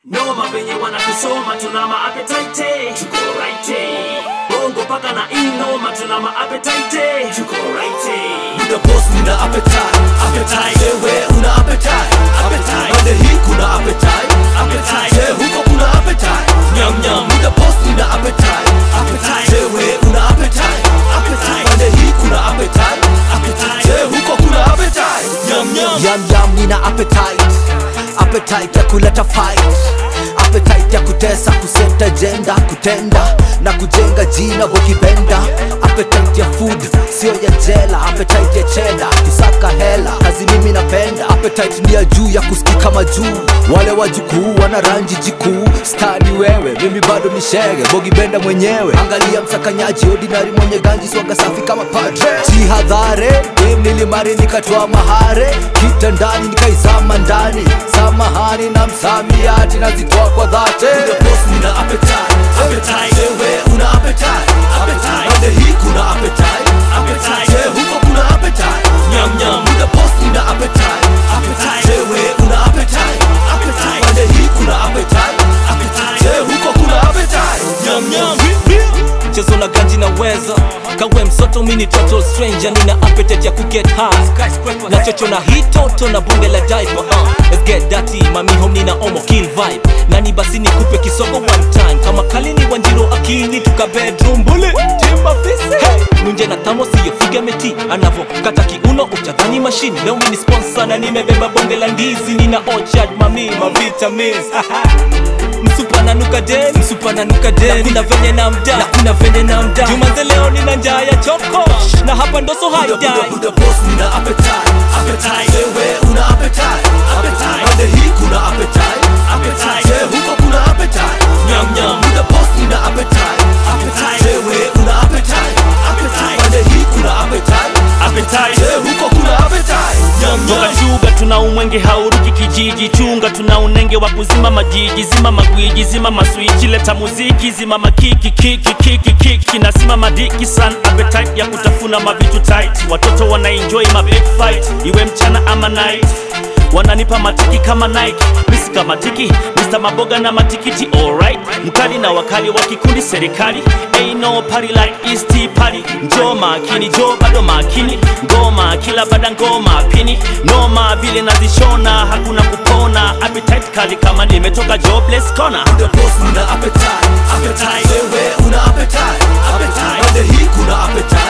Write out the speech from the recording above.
Noma venye wanatusoma tuna maappetite tuko right bongo paka na inoma tuna maappetite tuko right Muda boss nina appetite Appetite. Wewe una appetite Appetite. Pande hii kuna appetite Appetite. Je, huko kuna appetite Nyam, nyam. Muda boss nina appetite Appetite. Wewe una appetite Appetite. Pande hii kuna appetite Appetite. Je, huko kuna appetite Nyam, nyam. Yam yam nina appetite Appetite ya kuleta fight Appetite ya kutesa kuseta jenda Kutenda na kujenga jina wakipenda Appetite ya food sio ya jela Appetite ya cheda kusaka hela Kazi mimi napenda Appetite ni ya juu ya kusikika majuu Wale wajukuu wana ranji jikuu Stani wewe mimi bado ni shege Bogi benda mwenyewe Angalia msakanyaji ordinary mwenye ganji Swaga safi kama padre Jihadhare game nilimari nikatoa mahare kitandani nikaizama ndani samahani na msamiati nazitoa kwa dhate Muda boss nina appetite Appetite. Wewe una appetite Appetite. Pande hii kuna appetite Appetite. Je, huko kuna appetite Nyam, nyam. Muda boss nina appetite Appetite. Wewe una appetite Appetite. Pande hii kuna appetite Appetite. Je, huko kuna appetite Nyam, nyam. chezo la ganji naweza kawe msoto mini total stranger nina appetite ya kuget high na chocho na hii toto na bunge la diaper uh. let's get dirty mami home nina omo kill vibe nani basi nikupe kisogo one time kama kalini wanjiro akini tuka bedroom bullet timba fisi hey. nunje na tamo siyo figamenti anavo kata kiuno utadhani mashini leo mini sponsor na nimebeba bonge la ndizi nina orchard mami ma vitamins msupa nanuka den msupa nanuka den na kuna venye na mda na kuna venye na mda jumanze leo nina njaa ya choko na hapa ndo so Muda, muda, haidai muda boss nina appetite Appetite. Wewe una appetite Appetite. Pande hii kuna appetite Appetite. Je, huko kuna appetite Nyam, nyam. Muda boss nina appetite Appetite. Wewe una appetite Appetite. Pande hii kuna appetite Appetite. Je, huko kuna appetite toka chuga tuna umwenge hauruki kijiji chunga tuna unenge wa kuzima majiji zima magwiji zima maswichi leta muziki zima makiki kiki kiki kiki na sima madiki san appetite ya kutafuna mavitu tight watoto wana enjoy ma big fight iwe mchana ama night wananipa matiki kama Nike misi kama tiki Mr. Maboga na matikiti alright mkali na wakali wa kikundi serikali ain't no party like East Tea party njoo makini njoo bado makini ngoma kila bada ngoma pini noma vile nazishona hakuna kupona appetite kali kama nimetoka jobless corner Muda boss nina appetite Appetite. Wewe una appetite Appetite. Pande hii kuna appetite